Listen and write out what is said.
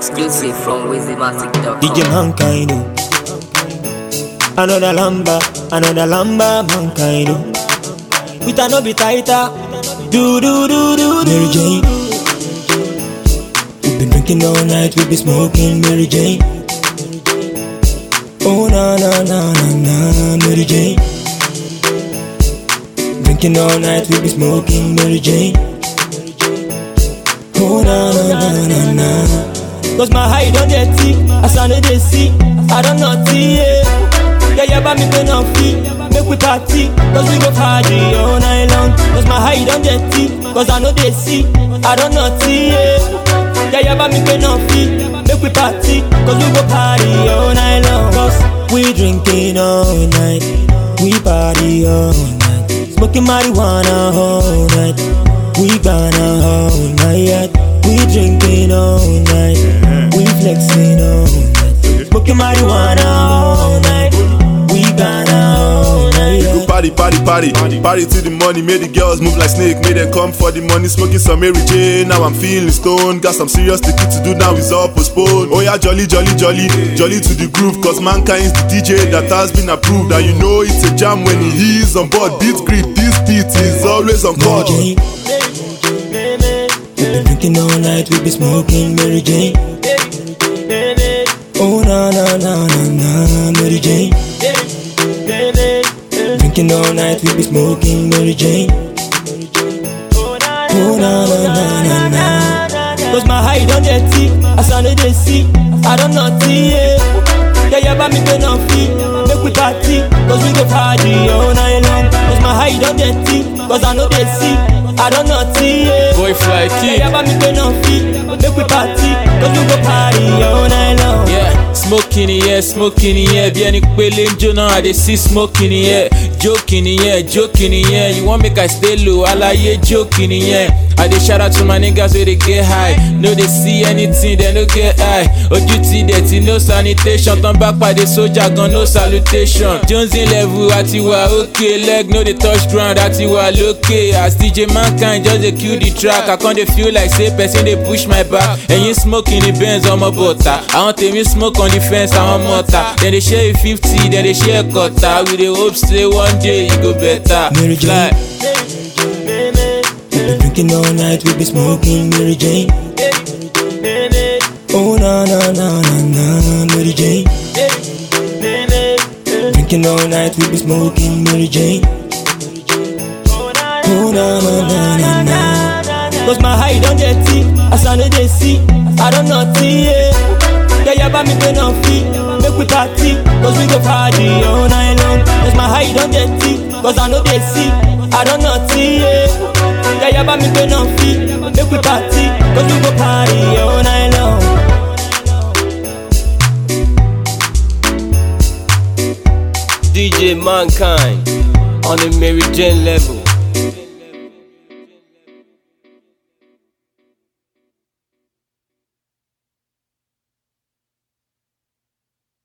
Exclusive from WizzyMatic.com. DJ Mankind. oh. Another lamba, another lamba, mankind. oh. With a no be tighter. Do do do do Mary Jane. We've been drinking all night, we be smoking Mary Jane. Oh na na na na na Mary Jane. Drinking all night, we be smoking Mary Jane. Oh na na na na na. Cause my high don't get thick, as I know they see, I don't know tea, yeah. Yeah, yeah, but me pay no fee, make we party, cause we go party all night long. Cause my high don't get thick, cause I know they see, I don't know tea, yeah. Yeah, yeah, but me pay no fee, make we party, cause we go party all night long. Cause we drinking all night, we party all night, smoking marijuana all night, we gonna all night. We drinking all night, we flexing all night, smoking marijuana all night, we gonna all night. Go party, party, party, party to the money. Made the girls move like snake, made them come for the money. Smoking some Mary J. Now I'm feeling stoned. Got some serious ticket to do now is all postponed. Oh yeah, jolly, jolly, jolly, jolly to the groove. Cause mankind is the DJ that has been approved. And you know it's a jam when he is on board. Beat grip, this beat is always on Mary call. Jane. We been drinking all night, we be smoking Mary Jane. Oh na na na na na Mary Jane. Drinking all night, we be smoking Mary Jane. Oh na na na na na. Cause my high don't get thick, as I know they see, I don't know tea, yeah. Yeah, yeah, but me pay no fee, make we party, cause we go party all night long. Cause my high don't get thick, cause I know they see, I don't know tea, yeah. Boy fly Yeah, kid. yeah, but me pay no fee, make we party, cause we go party all night long. Yeah, smoke in the air, smoke in the air. Bí ẹni pélé ń jóná, I dey see smoke in the air. Joke in the air, joke in the air. You wan make I stay low, alaye joke in the air. I dey shout out to my niggas wey dey get high. No dey see anything, dem no get high. Ojú ti dẹ̀ ti no sanitation. Tán bá pàdé sójà gan no salutation. Jonesy level àti wà okay. Leg no dey touch ground àti wà lókè. As DJ Mankind just dey kill the track. I con dey feel like say person dey push my back. Ẹ̀yin smoke in the Benz ọmọ bọ̀tà. Àwọn tèmi smoke on the fence àwọn mọ̀tà. Dem dey share fifty, dem dey share kọ̀tà. We dey hope say one day e go better. Mary Jane. Fly. We been drinking all night, we be smoking Mary Jane. Oh na na na na na Mary Jane. Drinking all night, we be smoking Mary Jane. Oh na na na na na. Cause my high don't get thick, as I know they see, I don't know tea, yeah. Yeah, yeah, but me pay no fee, make we party, cause we go party all night long. Cause my high don't get thick, cause I know they see, I don't know tea, yeah. Yeah, yeah, but me pay no fee, make we party, cause we go party all night long. DJ Mankind on the Mary Jane level.